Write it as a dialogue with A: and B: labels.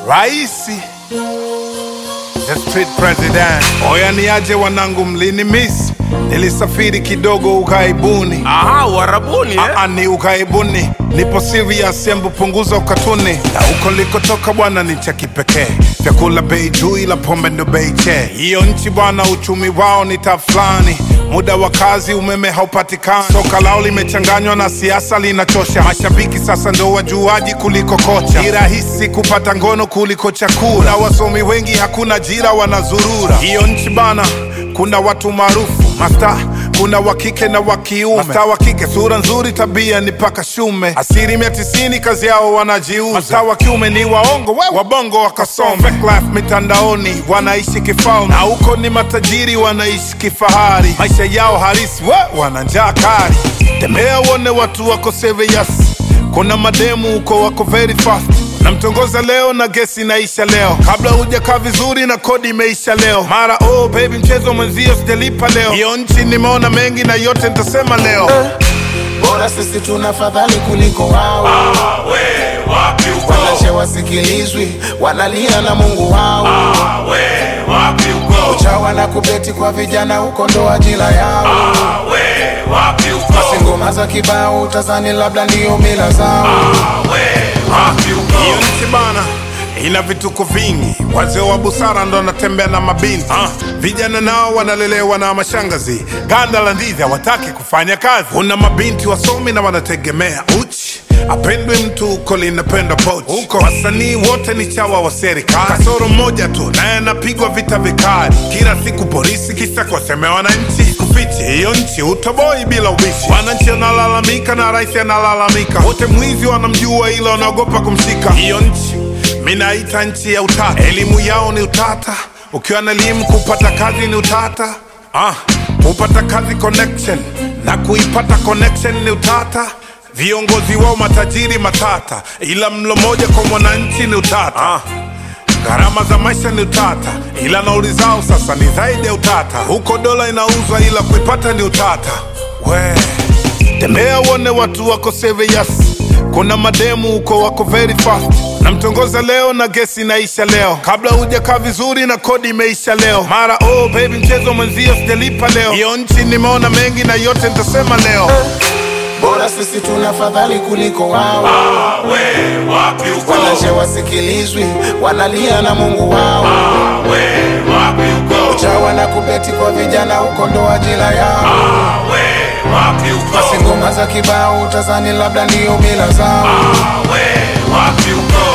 A: Raisi the street president. Oya niaje wanangu, mlini miss, nilisafiri kidogo ughaibuni.
B: Aha, Uarabuni eh?
A: Aa, ni ughaibuni, nipo serious, embu punguza ukatuni. Na huko nilikotoka bwana ni cha kipekee, vyakula bei juu, ila pombe ndo bei che. Hiyo nchi bwana, uchumi wao ni tafulani muda wa kazi umeme haupatikani, soka lao limechanganywa na siasa linachosha. Mashabiki sasa ndo wajuaji kuliko kocha, ni rahisi kupata ngono kuliko chakula, na wasomi wengi hakuna ajira, wanazurura. Hiyo nchi bana, kuna watu maarufu masta kuna wa kike na wa kiume. Masta wa kike sura nzuri, tabia ni paka shume. Asilimia tisini kazi yao wanajiuza. Masta wa kiume ni waongo, we wabongo wakasome. Fake life mitandaoni wanaishi kifalme, na huko ni matajiri wanaishi kifahari. Maisha yao halisi we wana njaa kali. Tembea uone watu wako serious. Kuna mademu huko wako very fast namtongoza leo na gesi inaisha leo, kabla hujakaa vizuri na kodi imeisha leo. Mara oh baby, mchezo mwenzio sijalipa leo. Hiyo nchi nimeona mengi na yote nitasema leo.
C: bora sisi tuna fadhali kuliko wao
B: We, wapi uko?
C: wanashe wasikilizwi wanalia na mungu wao
B: We, wapi uko?
C: chawa na kubeti kwa vijana huko ndo ajira yao
B: We, wapi uko?
C: basi ngoma za kibao utazani labda ndiyo mila zao
B: We, wapi uko?
A: Hiyo nchi bana ina vituko vingi, wazee wa busara ndo wanatembea na mabinti ah. Vijana nao wanalelewa na mashangazi, ganda la ndizi hawataki kufanya kazi. Kuna mabinti wasomi na wanategemea uchi apendwe mtu huko linapenda pochi huko. Wasanii wote ni chawa wa serikali, kasoro mmoja tu naye anapigwa vita vikali kila siku polisi, kisa kuwasemea wananchi. Kufichi hiyo nchi utoboi bila ubishi, wananchi wanalalamika na rais analalamika, wote mwizi wanamjua, ila wanaogopa kumshika. Hiyo nchi minaita nchi ya utata, elimu yao ni utata. Ukiwa na elimu kupata kazi ni utata. Ah, kupata kazi connection na kuipata connection ni utata. Viongozi wao matajiri matata, ila mlo moja kwa mwananchi ni utata. Ah, gharama za maisha ni utata, ila nauli zao sasa ni zaidi ya utata. Huko dola inauzwa, ila kuipata ni utata. We tembea uone watu wako serious. Kuna mademu huko wako very fast. Namtongoza leo na gesi inaisha leo, kabla hujakaa vizuri na kodi imeisha leo. Mara oh baby, mchezo mwenzio sijalipa leo. Hiyo nchi nimeona mengi na yote nitasema leo.
C: bora sisi tuna fadhali kuliko wao
B: We, wapi uko?
C: wanashe wasikilizwi wanalia na mungu wao
B: We, wapi uko?
C: chawa na kubeti kwa vijana huko ndo ajira yao
B: We, wapi uko?
C: basi ngoma za kibao utazani labda ndiyo mila zao
B: We, wapi uko?